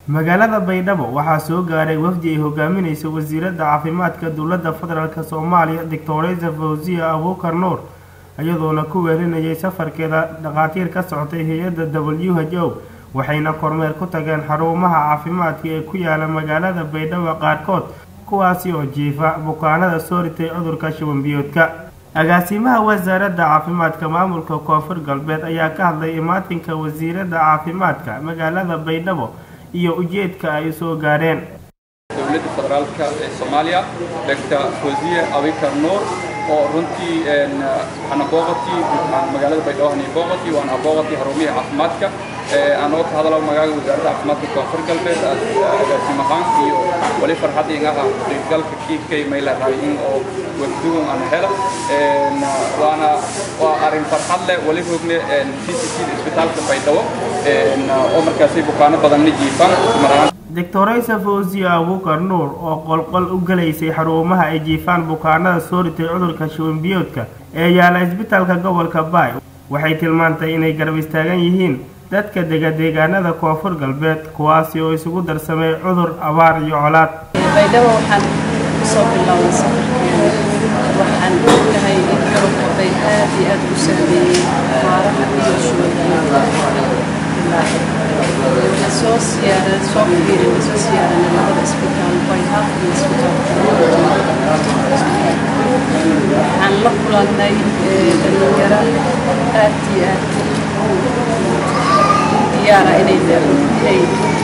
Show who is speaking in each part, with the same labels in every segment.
Speaker 1: magaalada baydhabo waxaa soo gaaray wafdi ay hogaaminayso wasiiradda caafimaadka dowladda federaalk soomaaliya doctoresa fawziya abuukar nuur iyadoona ku weelinayay safarkeeda dhakhaatiir ka socotay hay-adda w h o waxayna kormeer ku tageen xarumaha caafimaadka ee ku yaala magaalada baydhabo qaarkood kuwaasi oo jiifa bukaanada soo ritay cudurka shubanbiyoodka agaasimaha wasaaradda caafimaadka maamulka koonfur galbeed ayaa ka hadlay imaatinka wasiiradda caafimaadka magaalada baydhabo iyo ujeedka ay soo gaareen
Speaker 2: dowladda federaalka ee soomaaliya doctor fawziye abikar nuur oo runtii waxaana booqatii magaalada baydhabo hanii booqatii waana booqatii xarumihii caafimaadka anoo ka hadalo magaalada wasaaradda caafimaadka koonfur galbeed agaasimahaan iyo wali farxad ingaha qaybgalka kiikay maylahay in oo wafdugun aan hela waana waa arrin farxad leh wali rogne c c c isbitaalka baydhabo oo markaasay bukaano badanna jiifaan maraan
Speaker 1: doctoresa fawziya abuukar nuur oo qolqol u galaysay xarumaha ay jiifaan bukaanada soo ritay cudurka shubanbiyoodka ee yaala isbitaalka gobolka baay waxay tilmaantay inay garab istaagan yihiin dadka dega deegaanada koonfur galbeed kuwaasi oo isugu darsamay cudur abaar iyo colaad
Speaker 3: baydhabo waxaan kusoo bilownay safarkeena waxaan ognahay in garokoday aad iyo aad u saameeyey abaaraha iyo shubanbiyoodka waxaan soo siyaaran soo fiirinay soo siyaaranay labada isbitaal bayhaq iyo isbitaalka waxaan la kulannay dhalinyaro aad iyo aad diyaara inay inay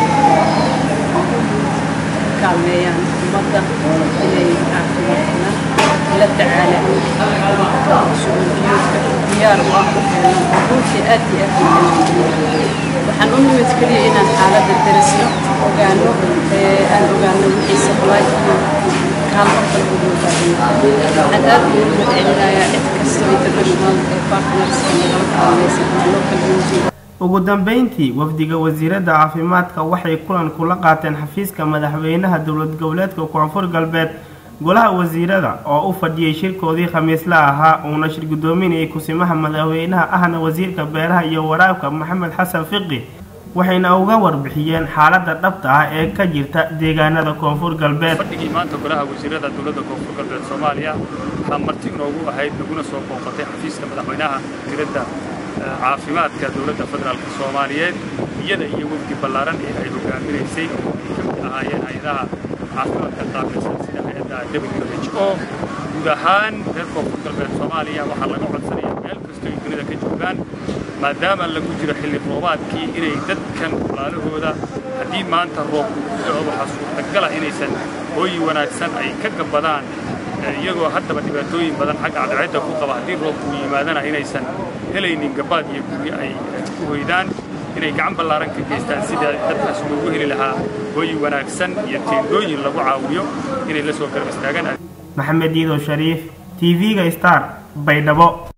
Speaker 3: kaalmeeyaan ummadda inay caafimaadkana la tacaalaan shubanbiyoodka diyaar u ah runtii aad iyo aad waxaan u nimid keliya inaan xaaladda darisno ogaano aan ogaano wixii sablaay iyo kaalmo kale ugu baahan waxaan aad ugu mahadcelinayaa cid kasta international ee partnerska nagala kaalmaysa ama local NGO
Speaker 1: ugu dambeyntii wafdiga wasiiradda caafimaadka waxay kulan kula qaateen xafiiska madaxweynaha dowlad goboleedka koonfur galbeed golaha wasiirada oo u fadhiyey shirkoodii khamiisla ahaa uuna shir guddoominayay kusimaha madaxweynaha ahna wasiirka beeraha iyo waraabka maxamed xasan fiqi waxayna uga warbixiyeen xaaladda dhabta ah ee ka jirta deegaanada koonfur galbeed
Speaker 4: fadhigii maanta golaha wasiirada dowladda koonfur galbeed soomaaliya waxaa marti inoogu ahayd naguna soo booqatay xafiiska madaxweynaha wasiiradda caafimaadka dowladda federaalk soomaaliyeed iyada iyo wafdi ballaaran ee ay hogaaminaysay oo ay ka mid ahaayeen hay-adaha caafimaadka qaabilsan sida hay-adda w h o guud ahaan reer koonfur galbeed soomaaliya waxaa laga codsanaya meel kastoo ay dunida ka joogaan maadaama lagu jiro xilli roobaadkii inay dadkan walaalahooda haddii maanta roobku ku dhaco waxaa suurtagala inaysan hooyi wanaagsan ay ka gabbadaan iyagoo haddaba dhibaatooyin badan xagga cadceedda ku qaba haddii roobku yimaadana inaysan helaynin gabbaad iyo guryo ay ku hoydaan inay gacan ballaaran ka geystaan sida dadkaas loogu heli lahaa hooyi wanaagsan iyo teendooyin lagu caawiyo inay la soo garab istaagaan
Speaker 1: maxamed iido shariif t v-ga star baydhabo